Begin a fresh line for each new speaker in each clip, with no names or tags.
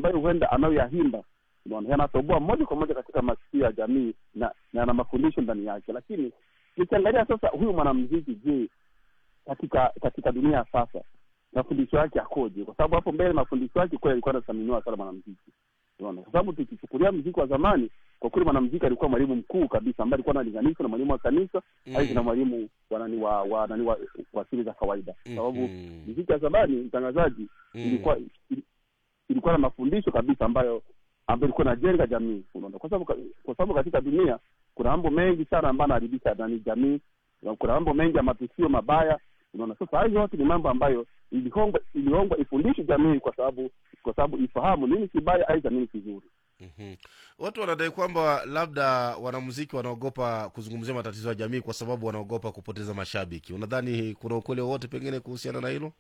ambayo huenda anayoyahimba unaona yanatoboa moja kwa moja katika masikio ya jamii na na yana mafundisho ndani yake lakini nikiangalia sasa huyu mwanamziki je katika katika dunia ya sasa mafundisho yake akoje kwa sababu hapo mbele mafundisho yake kweli alikuwa anathaminiwa sana mwanamziki unaona kwa sababu tukichukulia mziki wa zamani kwa kweli mwanamziki alikuwa mwalimu mkuu kabisa ambaye alikuwa analinganishwa na mwalimu wa kanisa
Mm.
mm. na mwalimu wa nani wa wa nani wa, wa asili za kawaida kwa sababu
Mhm.
mziki ya zamani mtangazaji
Mm.
ilikuwa ili- ilikuwa na mafundisho kabisa ambayo ambayo ilikuwa inajenga jamii unaona kwa sababu kwa sababu katika dunia kuna mambo mengi sana ambayo anaharibisha nani jamii na kuna mambo mengi ya matukio mabaya unaona sasa hayo yote ni mambo ambayo ilihongwa ilihongwa ifundishe jamii kwa sababu kwa sababu ifahamu nini kibaya aidha nini kizuri
Mhm. watu wanadai kwamba labda wanamuziki wanaogopa kuzungumzia matatizo ya jamii kwa sababu wanaogopa kupoteza mashabiki unadhani kuna ukweli wowote pengine kuhusiana na hilo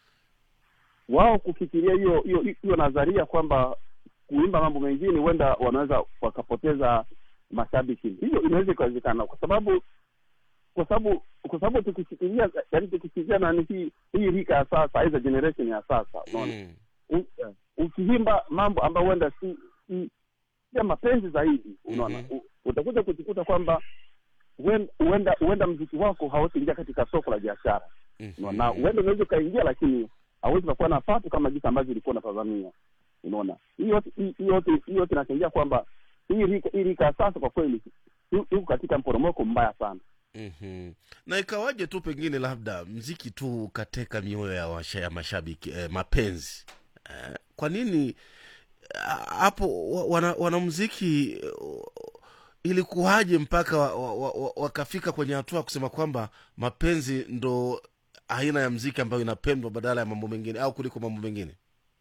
wao kufikiria hiyo hiyo hiyo nadharia kwamba kuimba mambo mengine huenda wanaweza wakapoteza mashabiki hiyo inaweza ikawezekana kwa sababu kwa sababu kwa sababu tukishikilia yani tukishikilia nani hii hii rika ya sasa aidha generation ya sasa unaona
Mm.
U- eh, ukiimba mambo ambayo huenda si si si ya mapenzi zaidi unaona
Mhm.
U- utakuja kujikuta kwamba huen- huenda huenda mziki wako hautoingia katika soko la biashara
Mhm.
na huenda unaweza ukaingia lakini hauwezi ukakuwa na pato kama jinsi ambavyo ilikuwa unatazamia unaona hii yote hii hii yote hii yote inachangia kwamba hii rika hii rika ya sasa kwa kweli yu- yuko katika mporomoko mbaya sana
Mhm. na ikawaje tu pengine labda mziki tu ukateka mioyo ya, washa, ya mashabiki eh, mapenzi eh, kwa nini ah, hapo wa- wana, wanamziki eh, ilikuwaje mpaka wa- wa- wa- wa- wakafika kwenye hatua ya kusema kwamba mapenzi ndo aina ya mziki ambayo inapendwa badala ya mambo mengine au kuliko mambo mengine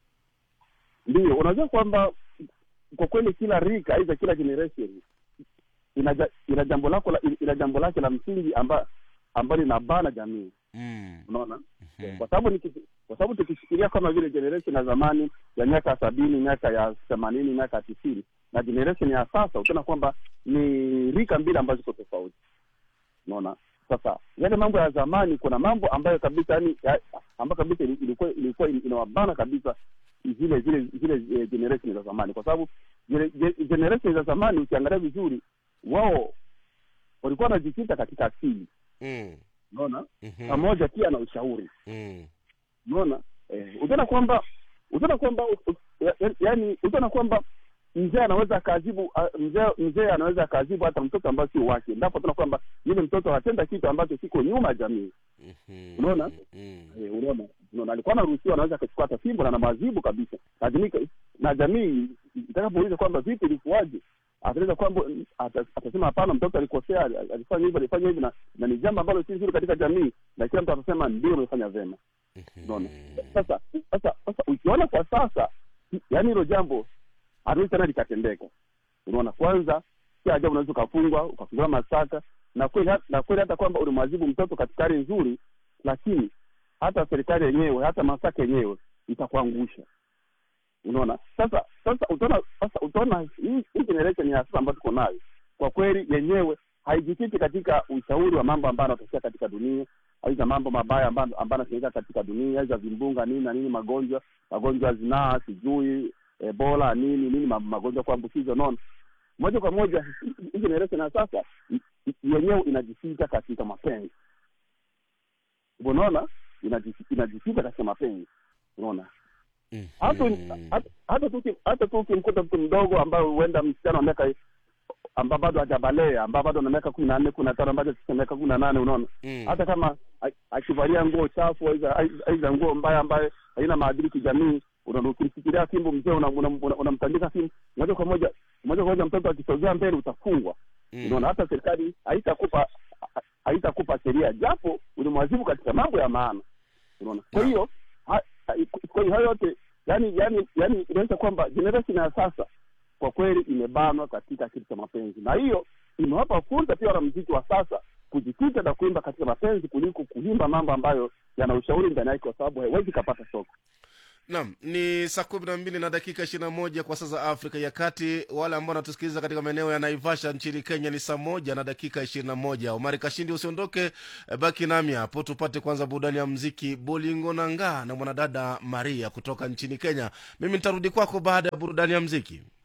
ndio unajua kwamba kwa kweli kila rika aidha kila generation ina ja- ina jambo lako la- ina jambo lake la msingi amba ambalo linabana jamii
mm.
unaona
Mhm.
kwa sababu niki- kwa sababu tukishikilia kama vile generation ya zamani ya miaka sabini miaka ya themanini miaka ya tisini na generation ya sasa utaona kwamba ni rika mbili ambazo ziko tofauti unaona sasa yale mambo ya zamani kuna mambo ambayo kabisa yani ya, ambayo kabisa ili- ilikuwa ilikuwa inawabana kabisa zile zile zile eh, generation za zamani kwa sababu gene- ge- generation za zamani ukiangalia vizuri wao walikuwa wanajikita katika asili
Mm.
unaona
Mhm.
pamoja pia na ushauri
Mm.
unaona eh, utaona kwamba utaona kwamba u- u- ya- yaani utaona kwamba mzee anaweza akaadhibu ah, mzee mzee anaweza akaadhibu hata mtoto ambayo sio wake ndapo utaona kwamba yule mtoto anatenda kitu ambacho kiko nyuma ya jamii
Mhm.
Unaona?
Mm.
eh, unaona unaona alikuwa anaruhusiwa anaweza akachukua hata fimbo na namwazibu kabisa lakini ka- na jamii itakapouliza kwamba vipi ilikuwaje ataweza kwamba ata- atasema hapana mtoto alikosea ali- alifanya hivi alifanya hivi na, na ni jambo ambalo si zuri katika jamii na kila mtu atasema ndio umefanya vyema unaona sasa sasa sasa ukiona kwa sasa yaani hilo jambo haliwezi tena likatendeka unaona kwanza si ajabu unaweza ukafungwa ukafunguliwa mashtaka na kweli hat- na kweli hata kwamba ulimwazibu mtoto katika hali nzuri lakini hata serikali yenyewe hata mashtaka yenyewe itakuangusha unaona sasa sasa utaona sasa utaona hii hii generation ya sasa ambayo tuko nayo kwa kweli yenyewe haijikiti katika ushauri wa mambo ambayo yanatokea katika dunia aidha mambo mabaya ambayo ambayo yanatokea katika dunia aidha vimbunga nini na nini magonjwa magonjwa ya zinaa sijui ebola nini nini ma- magonjwa ya kuambukiza unaona moja kwa moja hii generation ya sasa i- i- yenyewe inajikita katika mapenzi unaona Inaji- inajikita katika mapenzi unaona hata
Mhm.
hata- hata tu hata tu ukimkuta mtu mdogo ambaye huenda msichana wa miaka ambao bado hajabalea ambao bado ana miaka kumi na nne kumi na tano ambacho sasa miaka kumi na nane unaona
Mm.
hata kama a- akivalia nguo chafu aidha aidha nguo mbaya ambayo haina maadili kijamii unaona ukimfikiria fimbo mzee unamtandika una, una, unamtandika fimbo moja kwa moja moja kwa moja mtoto akisogea mbele utafungwa
Mm.
unaona hata serikali haitakupa ha- haitakupa sheria japo ulimwazibu katika mambo ya maana unaona kwa hiyo ha- ha- kwa hiyo hayo yote yani yani yani inaonyesha kwamba generation ya sasa kwa kweli imebanwa katika kitu cha mapenzi na hiyo imewapa fursa pia wanamziki wa sasa kujikita na kuimba katika mapenzi kuliko kuimba mambo ambayo yana ushauri ndani yake kwa sababu haiwezi kapata soko
Naam, ni saa kumi na mbili na dakika ishirini na moja kwa saa za Afrika ya Kati. Wale ambao wanatusikiliza katika maeneo ya Naivasha nchini Kenya ni saa moja na dakika ishirini na moja. Omari Kashindi, usiondoke, eh, baki nami hapo tupate kwanza burudani ya mziki Bolingo Nanga na mwanadada Maria kutoka nchini Kenya. Mimi nitarudi kwako baada ya burudani ya mziki.